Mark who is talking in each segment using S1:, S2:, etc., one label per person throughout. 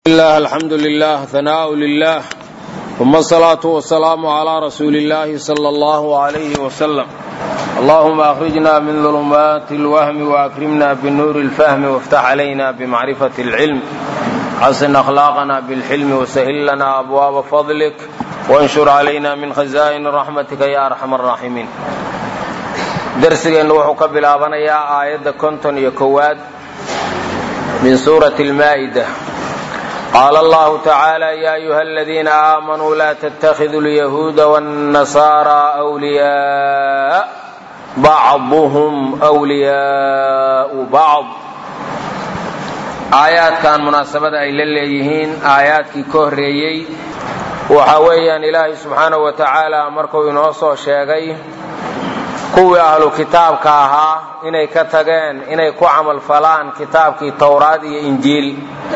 S1: الله الحمد لله ثناء لله ثم الصلاة والسلام على رسول الله صلى الله عليه وسلم اللهم أخرجنا من ظلمات الوهم وأكرمنا بنور الفهم وافتح علينا بمعرفة العلم حسن أخلاقنا بالحلم وسهل لنا أبواب فضلك وانشر علينا من خزائن رحمتك يا أرحم الراحمين درسigeennu wuxuu ka bilaabanayaa aayadda konton iyo kowaad min suurati almaa'ida qaala allahu tacaala ya ayuha aladiina aamanuu laa tattakhiduu lyahuuda wاnnasaaraa wliyaa bacduhum wliyaau bacd aayaadkan munaasabada ay la leeyihiin aayaadkii ka horreeyey waxa weeyaan ilaahay subxaanahu wa tacaala markuu inoo soo sheegay kuwii ahlu kitaabka ahaa inay ka tageen inay ku camalfalaan kitaabkii towraad iyo injiil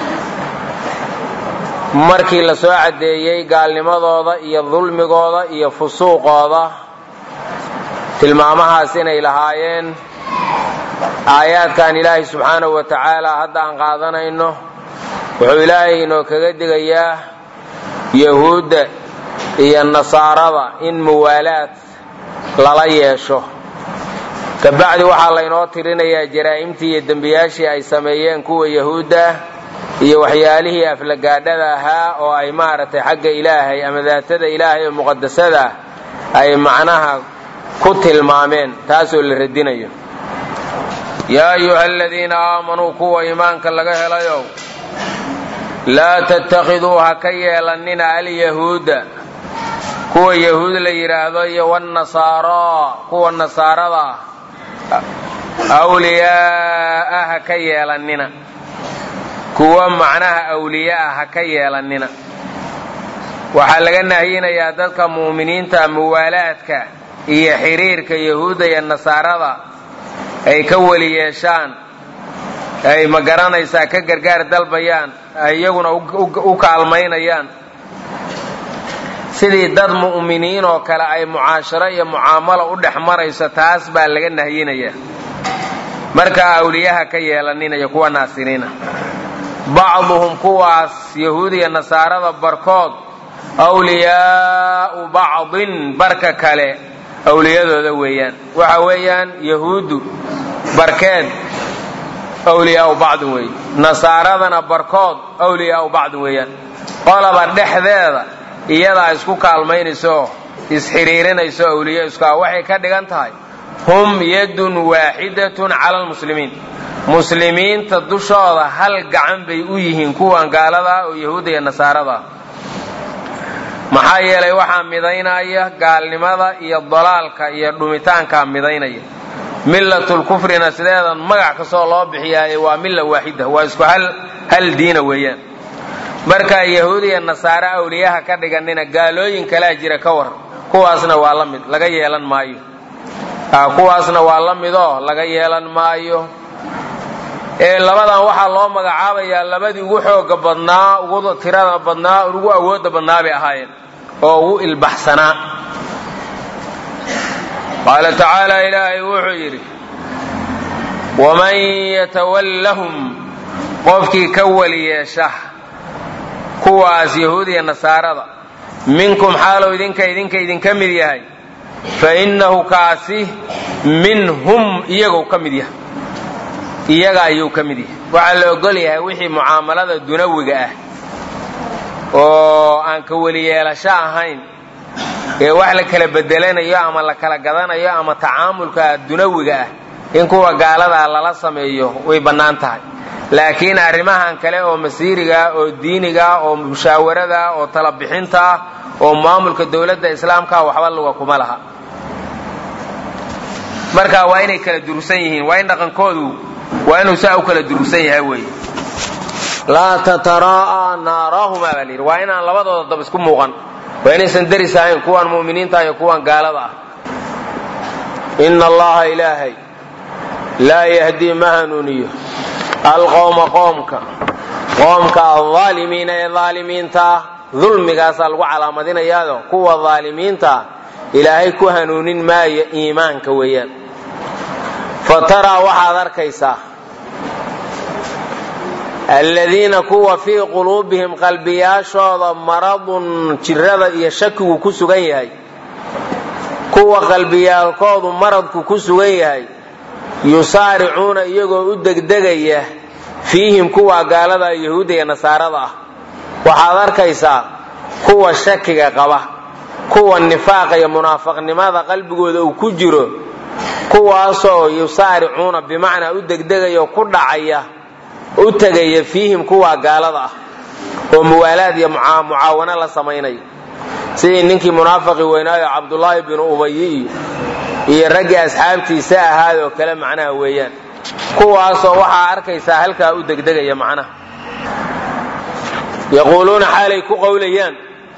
S1: markii la soo caddeeyey gaalnimadooda iyo dulmigooda iyo fusuuqooda tilmaamahaas inay lahaayeen aayaadkan ilaahay subxaanahu wa tacaala hadda aan qaadanayno wuxuu ilaahay inoo kaga digayaa yahuudda iyo nasaarada in muwaalaad lala yeesho kabacdi waxaa laynoo tirinayaa jaraa'imtii iyo dembiyaashii ay sameeyeen kuwa yahuudda iyo waxyaalihii aflagaadhada ahaa oo ay maaragtay xagga ilaahay ama daatada ilaahay oo muqadasada ay macnaha ku tilmaameen taasoo la radinayo yaa ayuha aladiina aamanuu kuwa iimaanka laga helayow laa tattakhiduu ha ka yeelannina alyahuuda kuwa yahuud la yidhaahdo iyo wnasaara kuwa nasaarada awliyaaa ha ka yeelannina kuwa macnaha awliyaa ha ka yeelannina waxaa laga nahyinayaa dadka mu'miniinta muwaalaadka iyo xiriirka yahuudda iyo nasaarada ay ka weli yeeshaan ay ma garanaysaa ka gargaar dalbayaan ay iyaguna u kaalmaynayaan sidii dad mu'miniin oo kale ay mucaasharo iyo mucaamalo u dhex marayso taas baa laga nahyinayaa markaa awliyaha ka yeelaninaya kuwa naasiriina bacduhum kuwaas yahuudiya nasaarada barkood awliyaau bacdin barka kale awliyadooda weeyaan waxa weeyaan yahuuddu barkeed awliyaau bacdin weeye nasaaradana barkood awliyaau bacdin weeyaan qolaba dhexdeeda iyadaa isku kaalmaynayso isxiriirinayso awliya isku ah waxay ka dhigan tahay hum yadun waaxidatun cala almuslimiin muslimiinta dushooda hal gacan bay u yihiin kuwan gaaladaa oo yahuudda iyo nasaarada maxaa yeelay waxaa midaynaya gaalnimada iyo dalaalka iyo dhumitaankaa midaynaya millatulkufrina sideedan magac kastoo loo bixiyaaye waa milla waaxida waa isku hal diina weeyaan markaa yahuud iyo nasaare awliyaha ka dhiganina gaalooyin kalaa jira ka war kuwaasna waa la mid laga yeelan maayo kuwaasna waa la midoo laga yeelan maayo ee labadan waxaa loo magacaabayaa labadii ugu xooga badnaa ugu tirada badnaa ugu awooda badnaa bay ahaayeen oo ugu ilbaxsanaa qaala tacaala ilaahay wuxuu yidhi waman yatawallahum qofkii ka weli yeesha kuwaas yahuudiya nasaarada minkum xaalow idinka idinka idinka mid yahay fa innahu kaasi minhum iyagou ka mid yahay iyaga ayuu ka mid yahay waxaa la ogol yahay wixii mucaamalada dunawiga ah oo aan ka weli yeelasho ahayn ee wax la kala bedelanayo ama la kala gadanayo ama tacaamulka dunawiga ah in kuwa gaaladaa lala sameeyo way bannaan tahay laakiin arrimahan kale oo masiiriga oo diiniga oo mushaawaradaa oo talabixintaa oo maamulka dowladda islaamka waxba luga kuma laha marka waa inay kala durugsan yihiin waa in dhaqankoodu waa inuu saa u kala durugsan yahay wey laa tataraa'a naarahuma baa layidhi waa inaan labadooda dab isku muuqan waa inaysan deris ahayn kuwan mu'miniinta iyo kuwan gaalada ah ina allaha ilaahay laa yahdii ma hanuuniyo alqowma qoomka qoomka aldaalimiina ee daalimiintaa dulmigaasaa lagu calaamadinayaado kuwa daalimiintaa ilaahay ku hanuunin maayo iimaanka weeyaan fa taraa waxaad arkaysaa aladiina kuwa fii quluubihim qalbiyaashooda maradun jirada iyo shakigu ku sugan yahay kuwa qalbiyaalkoodu maradku ku sugan yahay yusaaricuuna iyagoo u degdegaya fiihim kuwa gaalada yahuudda iyo nasaarada ah waxaad arkaysaa kuwa shakiga qaba kuwa nifaaqa iyo munaafaqnimada qalbigooda uu ku jiro kuwaasoo yusaaricuuna bimacnaa u degdegaya oo ku dhacaya u tegaya fiihim kuwa gaalada ah oo muwaalaad iyo mucaawano la samaynaya sidii ninkii munaafaqi weynaayo cabdulaahi binu ubayi iyo iyo raggii asxaabtiisa ahaayoo kale macnaha weeyaan kuwaasoo waxaa arkaysaa halkaa u degdegaya macnaha yaquuluuna xaalay ku qowlayaan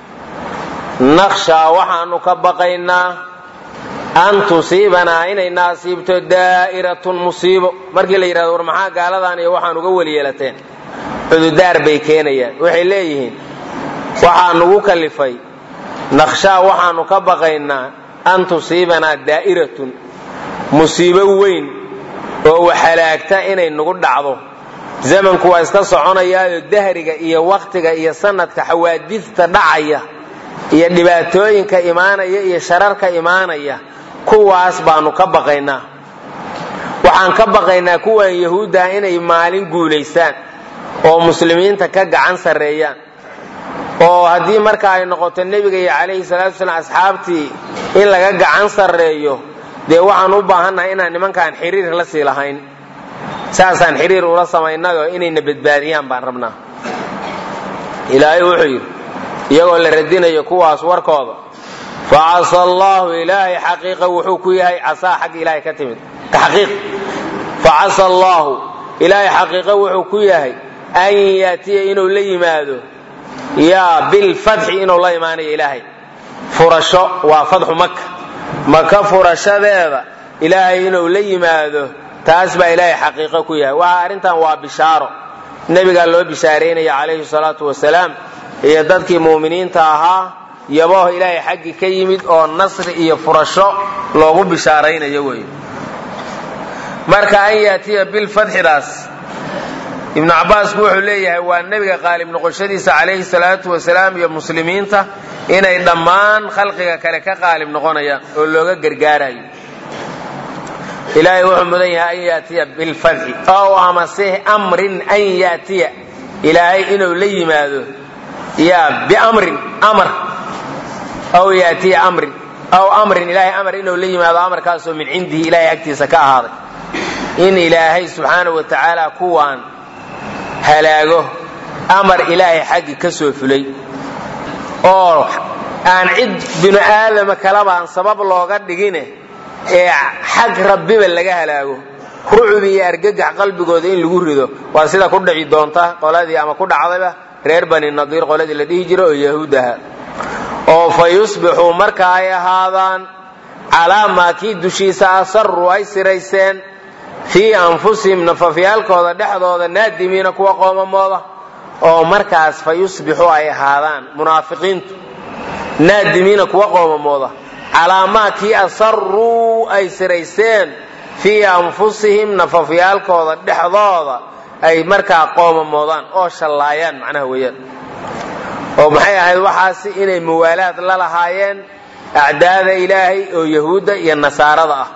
S1: naqshaa waxaanu ka baqaynaa an tusiibanaa inay naasiibto daa'iratun musiibo markii la yidhahdo war maxaa gaaladan iyo waxaan uga weli yeelateen cududaar bay keenayaan waxay leeyihiin waxaa nugu kalifay naqshaa waxaanu ka baqaynaa an tusiibanaa daa'iratun musiibo weyn oo waxhalaagta inay nagu dhacdo zamanku waa iska soconayaayo dahriga iyo wakhtiga iyo sanadka xawaadista dhacaya iyo dhibaatooyinka imaanaya iyo shararka imaanaya kuwaas baanu ka baqaynaa waxaan ka baqaynaa kuwan yahuudda inay maalin guulaystaan oo muslimiinta ka gacan sarreeyaan oo haddii marka ay noqoto nebiga iyo calayhi salaatu salaam asxaabtii in laga gacan sarreeyo dee waxaan u baahannahay inaan nimankaan xiriir la sii lahayn saasaan xiriir ula samaynayoo inayna badbaadiyaan baan rabnaa ilaahay wuxuu yidhi iyagoo la radinayo kuwaas warkooda facasa allaahu ilaahay xaqiiqa wuxuu ku yahay casaa xagga ilaahay ka timid taxqiiq facasa allaahu ilaahay xaqiiqa wuxuu ku yahay an yaatiya inuu la yimaado yaa bilfatxi inuu la imaanayo ilaahay furasho waa fadxu maka maka furashadeeda ilaahay inuu la yimaado taas baa ilaahay xaqiiqo ku yahay waxa arrintan waa bishaaro nebigaa loo bishaareynaya calayhi salaatu wasalaam iyo dadkii muuminiinta ahaa yabooh ilaahay xaggii ka yimid oo nasri iyo furasho loogu bishaaraynayo wey marka an yaatiya bilfatxidaas ibnu cabbaasku wuxuu leeyahay waa nebiga qaalib noqoshadiisa calayhi salaatu wasalaam iyo muslimiinta inay dhammaan khalqiga kale ka qaalib noqonayaan oo looga gargaarayo ilaahay wuxuu mudan yahay an yaatiya bilfatxi ow amase amrin an yaatiya ilaahay inuu la yimaado yaa biamrin amar aw yaatiya amrin aw amrin ilaahay amar inuu la yimaado amarkaasoo min cindihi ilaahay agtiisa ka ahaaday in ilaahay subxaanahu wa tacaala kuwaan halaago amar ilaahay xaggi ka soo fulay oo aan cid binu aadama kalabaan sabab looga dhigine ee xag rabbiba laga halaago rucbi iyo argagax qalbigooda in lagu rido waa sida ku dhici doonta qoladii ama ku dhacdayba reer bani nadiir qoladii la dhihi jira oo yahuud aha oo fa yusbixuu marka ay ahaadaan calaa maa kii dushiisa asaruu ay sirayseen fii anfusihim nafafyaalkooda dhexdooda naadimiina kuwa qoomamooda oo markaas fa yusbixuu ay ahaadaan munaafiqiintu naadimiina kuwa qoomamooda calaa maa kii asaruu ay sirayseen fii anfusihim nafafyaalkooda dhexdooda ay markaa qoomamoodaan oo shallaayaan macnaha weeyaan oo maxay ahayd waxaasi inay muwaalaad la lahaayeen acdaada ilaahay oo yahuudda iyo nasaarada ah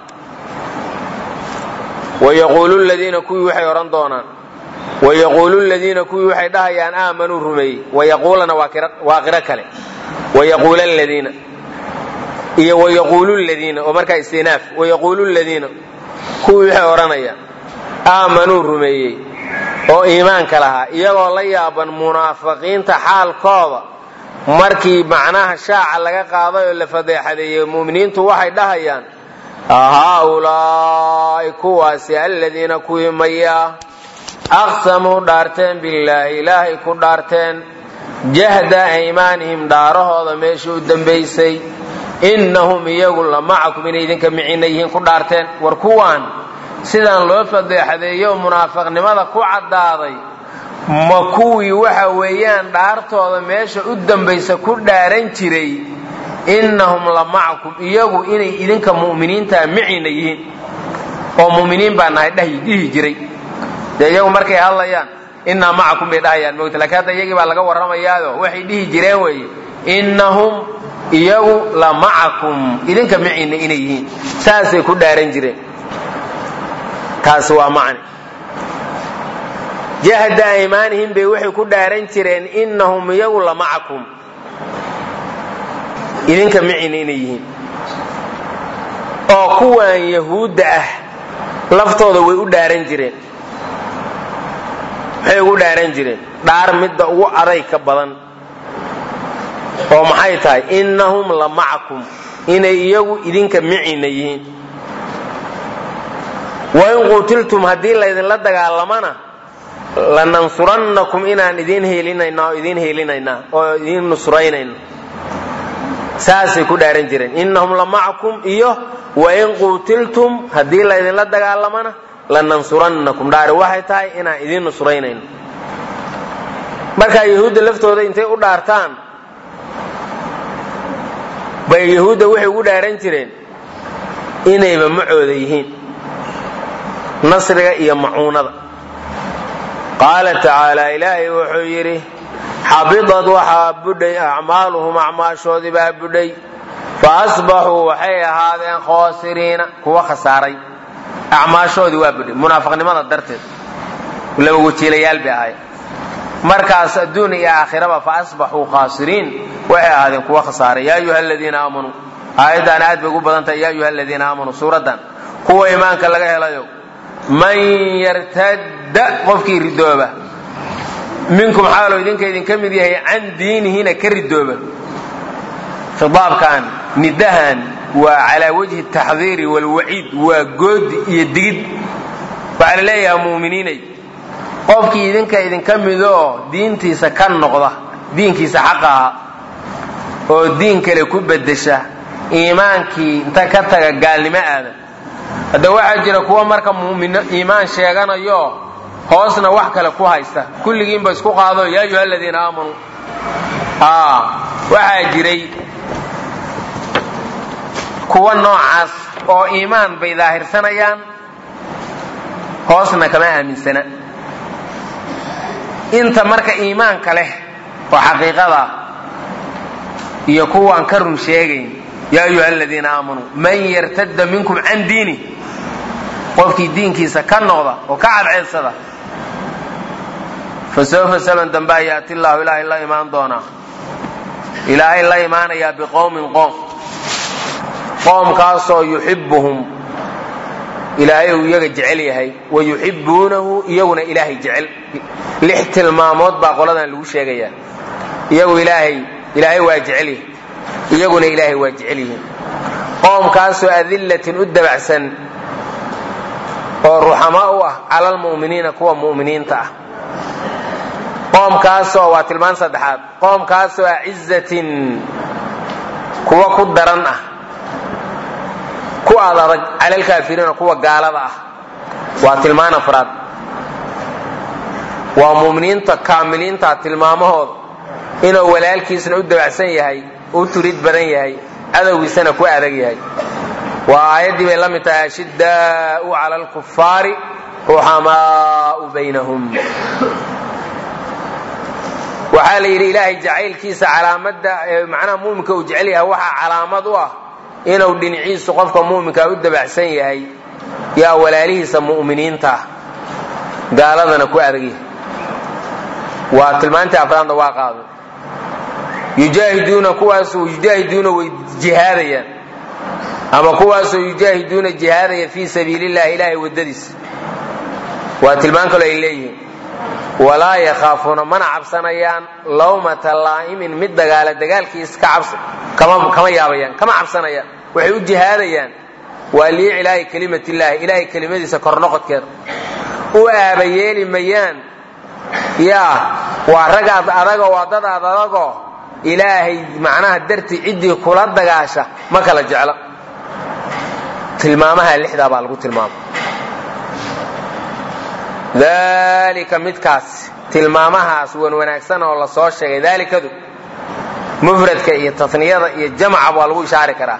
S1: wayaquulu ladiina kuwii waxay odhan doonaan wayaquulu ladiina kuwii waxay dhahayaan aamanuu rumeeyey wayaquulana waa qiro kale wayaquula ladiina iyo wayaquulu ladiina oo markaa istinaaf wayaquulu ladiina kuwii waxay odhanayaan aamanuu rumeeyey oo iimaanka lahaa iyagoo la yaaban munaafiqiinta xaalkooda markii macnaha shaaca laga qaaday oo la fadeexadeeyey mu'miniintu waxay dhahayaan haaulaa'i kuwaasi aladiina kuwii mayaa aqsamuu dhaarteen billaahi ilaahay ku dhaarteen jahda aymaanihim dhaarahooda meeshii u dambaysay innahum iyagu la macakum inay idinka micina yihiin ku dhaarteen war kuwaan sidaan loo fadeexadeeyo munaafiqnimada ku caddaaday ma kuwii waxa weeyaan dhaartooda meesha u dambaysa ku dhaaran jiray innahum la macakum iyagu inay idinka mu'miniintaa micina yihiin oo mu'miniin baa nahay dhihi jiray dee iyagu markay hadlayaan innaa macakum bay dhahayaan mogta lakiin hadda iyagii baa laga warramayaado waxay dhihi jireen weeye innahum iyagu la macakum idinka maciinna inay yihiin saasay ku dhaaran jireen taasi waa macni jahda aymaanihim bay waxay ku dhaaran jireen innahum iyagu la macakum idinka maciinna inay yihiin oo kuwan yahuudda ah laftooda way u dhaaran jireen maxay ugu dhaaran jireen dhaar midda ugu aday ka badan oo maxay tahay innahum la macakum inay iyagu idinka maciinna yihiin wain qutiltum haddii laydinla dagaalamana lanansurannakum inaan idiin heelinayna oo idiin heelinaynaa oo idiin nusraynayna saasay ku dhaaran jireen innahum la macakum iyo wain qutiltum haddii laydinla dagaalamana lanansurannakum dhaari waxay tahay inaan idiin nusraynayno markaa yahuudda laftooda intay u dhaartaan bay yahuudda waxay ugu dhaaran jireen inayba macooda yihiin nasriga iyo macuunada qaala tacaala ilaahay wuxuu yidhi xabidad waxaa budhay acmaaluhum acmaashoodii baa budhay fa asbaxuu waxay ahaadeen khoosiriina kuwa khasaaray acmaashoodii waa budhay munaafiqnimada darteed laba wajiilayaal bay ahayd markaas adduun iyo aakhiraba fa asbaxuu khaasiriin waxay ahaadeen kuwa khasaaray yaa ayuha aladiina aamanuu aayaddan aad bay ugu badan tahay yaa ayuha aladiina aamanuu suuraddan kuwa iimaanka laga helayo man yartadda qofkii ridooba minkum xaaloo idinka idinka mid yahay can diinihina ka ridooba khiaabkan nidahan waa calaa wajhi taxdiiri walwaciid waa goodi iyo digid waxaa la leeyahay muuminiinay qofkii idinka idinka midoo diintiisa ka noqda diinkiisa xaqa aha oo diin kale ku bedesha iimaankii inta ka taga gaalnimo aada hadda waxaa jira kuwa marka mumin iimaan sheeganayo hoosna wax kale ku haysta kulligiinba isku qaado yaa ayuha aladiina aamanuu waxaa jiray kuwa noocaas oo iimaan bay daahirsanayaan hoosna kama aaminsana inta marka iimaanka leh oo xaqiiqada iyo kuwaan ka run sheegayn yaa ayuha aladiina aamanuu man yartadda minkum can diini qofkii diinkiisa ka noqda oo ka cadceedsada fa sawfa saban dambaa yaati llahu ilaahay la imaan doonaa ilaahay la imaanayaa biqowmin qoom qoomkaasoo yuxibuhum ilaahay uu iyaga jecel yahay wa yuxibuunahu iyaguna ilaahay jecel lix tilmaamood baa qoladan lagu sheegayaa iyagu ilaahay ilaahay waa jecel yahay iyaguna ilaahay waa jecel yihiin qoomkaasoo adillatin u dabacsan oo ruxamaa u ah cala almu'miniina kuwa mu'miniinta ah qoomkaasoo waa tilmaan saddexaad qoomkaasoo acizatin kuwa ku daran ah ku aad adag cala alkaafiriina kuwa gaalada ah waa tilmaan afraad waa mu'miniinta kaamiliinta tilmaamahooda inuu walaalkiisna u dabacsan yahay u turid badan yahay cadowgiisana ku adag yahay waa aayaddii bay la mid tahay ashiddaau cala alkufaari ruxamaau baynahum waxaa la yidhi ilaahay jacaylkiisa calaamadda macnaha muuminka uu jecel yahay waxaa calaamad u ah inuu dhinaciisu qofka muuminkaa u dabacsan yahay yaa walaalihiisa mu'miniinta ah gaaladana ku adag yahay waa tilmaantii afraadna waa qaaday yujaahiduuna kuwaasoo yujaahiduuna way jihaadayaan ama kuwaasoo yujaahiduuna jihaadaya fii sabiili llahi ilaahay waddadiisa waa tilmaan kaloo ay leeyihiin walaa yakhaafuuna mana cabsanayaan lawmata laa'imin mid dagaala dagaalkiis kama yaabayaan kama cabsanayaan waxay u jihaadayaan waa liicilaahi kelimat illaahi ilaahay kelimadiisa kornoqodkeeda u aabayeeli mayaan yaa waa ragaad adago waa dad aad adago ilaahay macnaha dartii ciddii kula dagaasha ma kala jeclo tilmaamaha lixdaa baa lagu tilmaama dalika midkaas tilmaamahaas wan wanaagsan oo la soo sheegay daalikadu mufradka iyo tasniyada iyo jamca waa lagu ishaari karaa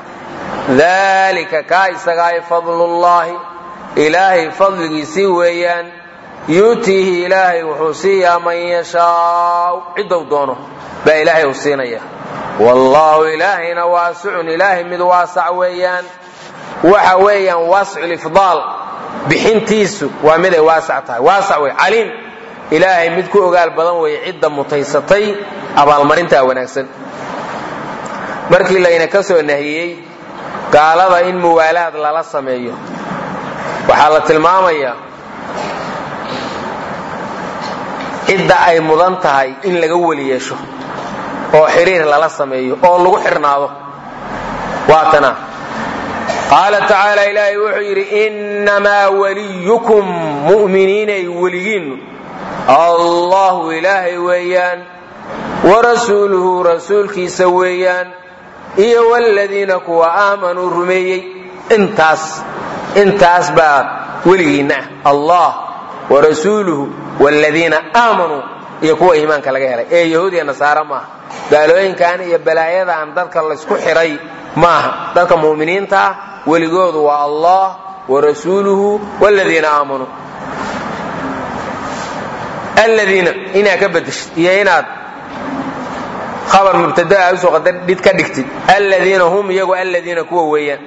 S1: dalika kaa isagaay fadlullaahi ilaahay fadligiisii weeyaan yuutiihi ilaahay wuxuu siiyaa man yashaau ciddou doono baa ilaahay uu siinaya wallaahu ilaahayna waasicun ilaahay mid waasac weeyaan waxa weeyaan waasculifdaal bixintiisu waa miday waasac tahay waasac wey caliim ilaahay mid ku ogaal badan weeye cidda mutaysatay abaalmarintaa wanaagsan markii layna ka soo nahiyey gaalada in muwaalaad lala sameeyo waxaa la tilmaamayaa cidda ay mudan tahay in laga weli yeesho oo xiriir lala sameeyo oo lagu xirnaado waatana qaala tacaala ilaahay wuxuu yidhi innamaa waliyukum mu'miniinay weligiinnu allahu ilaahay weeyaan warasuuluhu rasuulkiisa weeyaan iyo wladiina kuwa aamanuu rumeeyey intaas intaas baa weligiinna ah allah warasuuluhu wladiina aamanuu iyo kuwa iimaanka laga helay ee yahuud iyo nasaara maaha gaalooyinkan iyo balaayadan dadka laysku xiray maaha dadka mu'miniinta ah weligoodu waa allah warasuuluhu wladiina aamanuu aladiina inaad ka bedeshid iyo inaad habar mubtadaa usoo qadardhid ka dhigtid aladiina hum iyagu aladiina kuwa weeyaan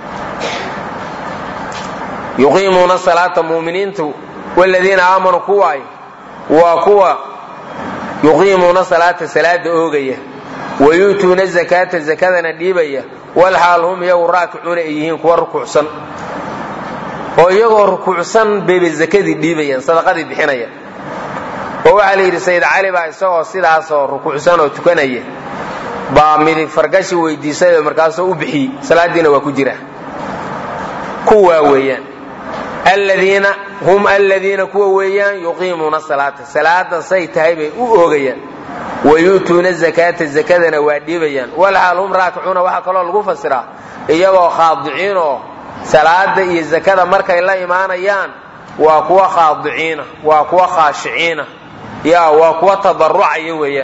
S1: yuqiimuuna salaata muminiintu wladiina aamanuu kuwaay waa kuwa yuqiimuuna salaata salaada oogaya wayuutuuna zakaata zakadana dhiibaya walxaal hum iyagu raakicuuna ay yihiin kuwa rukuucsan oo iyagoo rukuucsan bayba zakadii dhiibayaan sadaqadii bixinaya oo waxaa la yidhi sayid cali baa isagoo sidaasoo rukuucsan oo tukanaya baa midig fargashi weydiisay markaasoo u bixiyey salaadiina waa ku jira kuwaa weeyaan aladiina hum aladiina kuwa weeyaan yuqiimuuna salaata salaada say tahay bay u oogayaan wayu'tuuna zakaata zakadana waa dhiibayaan walxaal hum raakicuuna waxaa kaloo lagu fasiraa iyagoo khaadiciin oo salaada iyo zakada markay la imaanayaan waa kuwa khaadiciina waa kuwa khaashiciina ya waa kuwa tadarucaya weeyaan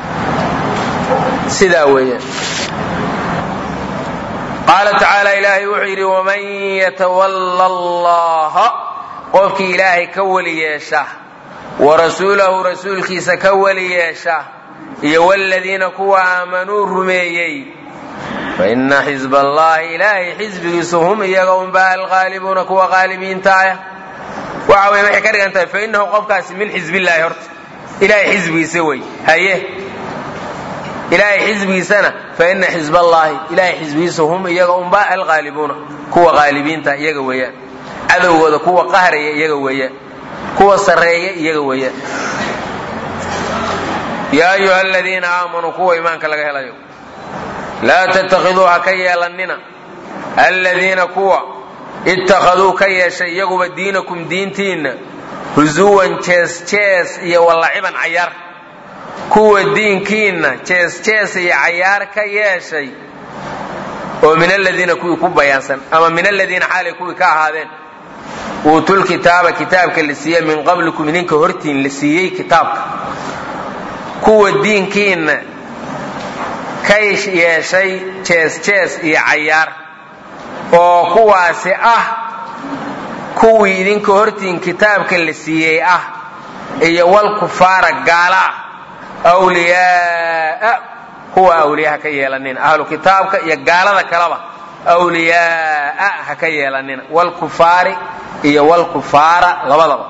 S1: sidaa weeyaan qaala tacaala ilaahay wuxuu yidhi waman yatawalla allaha qofkii ilaahay ka weli yeesha wa rasuulahu rasuulkiisa ka weli yeesha iyo wladiina kuwa aamanuu rumeeyey faina xisb allahi ilaahay xisbigiisu hum iyaga unba alqaalibuuna kuwa qaalibiinta ah waxa wey waxay ka dhigan tahay fainahu qofkaasi min xisbillaahi horta ilaahay xisbigiisa wey haye ilaahay xisbigiisana faina xisb allaahi ilaahay xisbigiisa hum iyaga unba alqaalibuuna kuwa qaalibiinta iyaga weeyaan cadowgooda kuwa qahraya iyaga weeyaan kuwa sarreeya iyaga weeyaan yaa ayuha aladiina aamanuu kuwa iimaanka laga helayo laa tattakhiduu ha ka yeelannina aladiina kuwa ittakhaduu ka yeeshay iyaguba diinakum diintiinna husuwan jees jees iyo wallaciban cayaar kuwa diinkiinna jees jees iyo cayaar ka yeeshay oo min aladiina kuwii ku bayaansan ama min aladiina xaalay kuwii ka ahaadeen uutul kitaaba kitaabka la siiyey min qablikum idinka hortiin la siiyey kitaabka kuwa diinkiinna ka yeeshay jees jees iyo cayaar oo kuwaasi ah kuwii idinka hortiin kitaabka la siiyey ah iyo wal kufaara gaala ah wliyaaa kuwa awliya ha ka yeelanina ahlu kitaabka iyo gaalada kaleba awliyaaa ha ka yeelanina wlkufaari iyo wlkufaara labadaba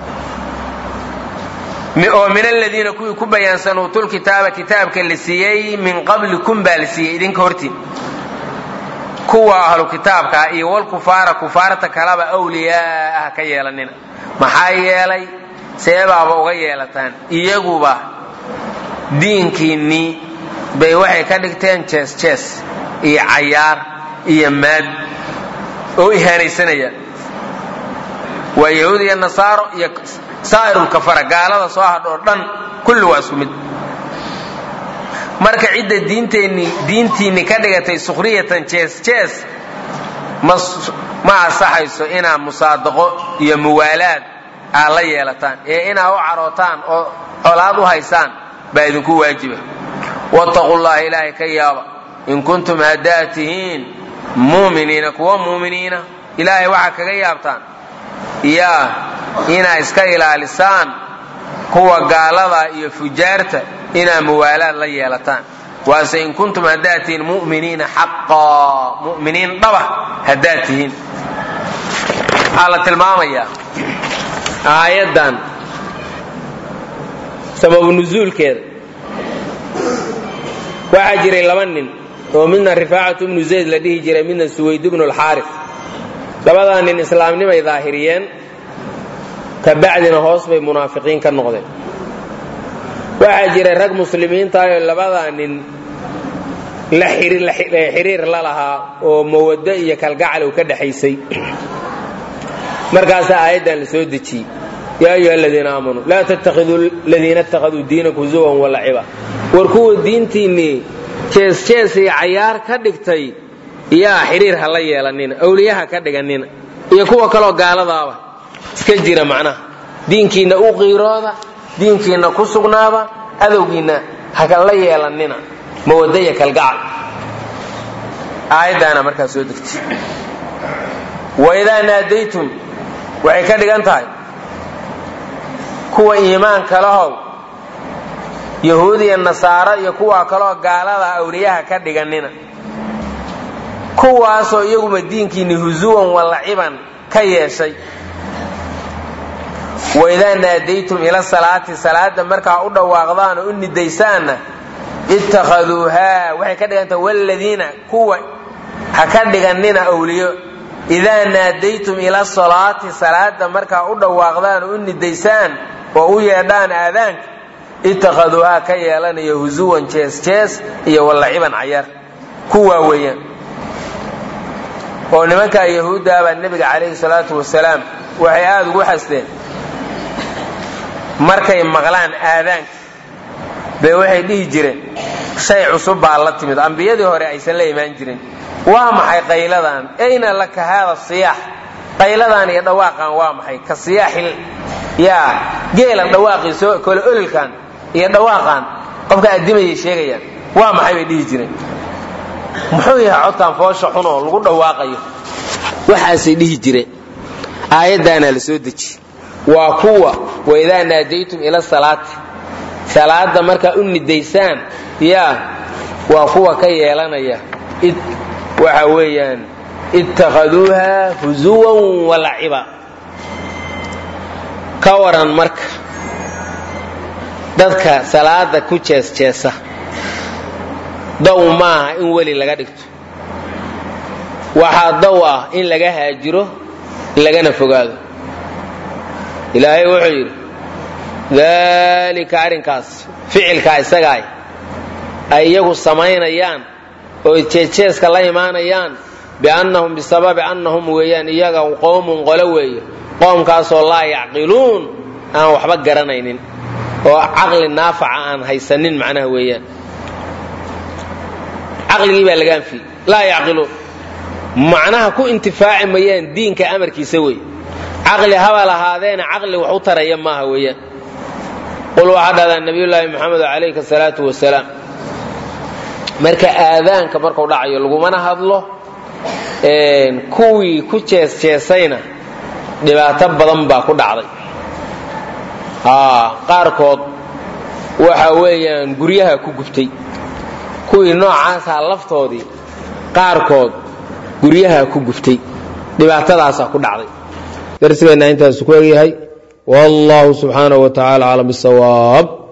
S1: oo min aladiina kuwii ku bayaansan uutul kitaaba kitaabka la siiyey min qablikum baa la siiyey idinka hortiin kuwa ahlu kitaabkaa iyo walkufaara kufaarta kalaba awliyaaa ha ka yeelanina maxaa yeelay seebaaba uga yeelataan iyaguba diinkiinnii bay waxay ka dhigteen jees jees iyo cayaar iyo maad oo ihaanaysanayaan waa yahuud iyo nasaaro iyo saa'irulkafara gaalada soo hadho oo dhan kulli waa isku mid marka cidda diinteenni diintiinni ka dhigatay sukhriyatan jees jees ma asaxayso inaad musaadaqo iyo muwaalaad aad la yeelataan ee inaad u carootaan oo colaad u haysaan baa idinku waajiba wattaqu llaha ilaahay ka yaaba in kuntum haddaad tihiin muuminiina kuwa muuminiina ilaahay waxaa kaga yaabtaan yaa inaa iska ilaalisaan kuwa gaalada iyo fujaarta inaa muwaalaad la yeelataan waase in kuntum haddaad tihiin mu'miniina xaqaa mu'miniin dhaba haddaad tihiin waxaa la tilmaamayaa aayaddan sababu nusuulkeeda waxaa jiray laba nin oo midna rifaacatu ibnu zayd la dhihi jiray midna suwayd ibnu alxaaris labadaa nin islaamnimay daahiriyeen ka bacdina hoos bay munaafiqiin ka noqdeen waxaa jiray rag muslimiintaayoo labadaa nin la xiriir la lahaa oo mawaddo iyo kalgacal uu ka dhexaysay markaasaa aayaddan la soo dejiyey yaa ayuha aladiina aamanuu laa tattakhiduu ladiina ittakhaduu diinakum huzuwan walaciba war kuwa diintiinnii jees-jees iyo cayaar ka dhigtay yaa xiriir ha la yeelanina awliyaha ka dhiganina iyo kuwa kaloo gaaladaaba iska jira macnaha diinkiinna u qiirooda diinkiinna ku sugnaaba adowgiinna haka la yeelanina mawadda iyo kalgacal aayaddaana markaa soo degtay waidaa naadaytum waxay ka dhigan tahay kuwa iimaanka lahow yahuud iyo nasaaro iyo kuwa kaloo gaalada awliyaha ka dhiganina kuwaasoo iyaguma diinkiinni husuwan walaciban ka yeeshay waidaa naadaytum ila salaati salaada markaa u dhawaaqdaan oo u nidaysaanna ittakhaduuhaa waxay ka dhigan tahay wladiina kuwa ha ka dhiganina awliyo idaa naadaytum ila salaati salaada markaa u dhawaaqdaan oo u nidaysaan oo u yeedhaan aadaanka ittakhaduuhaa ka yeelanaya husuwan jees jees iyo wallaciban cayaar kuwaa weeyaan oo nimankaa yahuuddaabaa nebiga calayhi salaatu wasalaam waxay aada ugu xasteen markay maqlaan aadaanka bay waxay dhihi jireen shay cusub baa la timid ambiyadii hore aysan la imaan jirin waa maxay qayladan ayna laka haada siyaax qayladan iyo dhawaaqan waa maxay ka siyaaxil yaa geela dhawaaqiiso kole ololkan iyo dhawaaqan qofka addimayay sheegayaan waa maxay bay dhihi jireen muxuu yahay codtaan foosha xunoo lagu dhawaaqayo waxaasay dhihi jireen aayaddaana la soo deji waa kuwa waidaa naadaytum ila salaati salaada markaa u nidaysaan yaa waa kuwa ka yeelanaya waxa weeyaan ittakhaduuha husuwan walaciba ka waran marka dadka salaada ku jees-jeesa daw maaha in weli laga dhigto waxaa daw ah in laga haajiro lagana fogaado ilaahay wuxuu yidhi daalika arrinkaas ficilkaa isagaay ay iyagu samaynayaan oo jeejeeska la imaanayaan biannahum bisababi annahum weeyaan iyaga qowmun qolo weeye qoomkaasoo laa yacqiluun aan waxba garanaynin oo caqli naafaca aan haysanin macnaha weeyaan caqligii baa laga anfiyey laa yacqiluun macnaha ku intifaaci mayaan diinka amarkiisa wey caqli haba lahaadeena caqli wax u taraya maaha weeyaan qul waxaa dhahdaa nabiyullaahi moxamed calayhi asalaatu wasalaam marka aadaanka marku dhacayo lagumana hadlo kuwii ku jees-jeesayna dhibaato badan baa ku dhacday qaarkood waxa weeyaan guryaha ku gubtay kuwii noocaasaa laftoodii qaarkood guryaha ku guftay dhibaatadaasaa ku dhacday darsigeenna intaasu ku egyahay wallahu subxaanaه wa tacala aclam bisawaab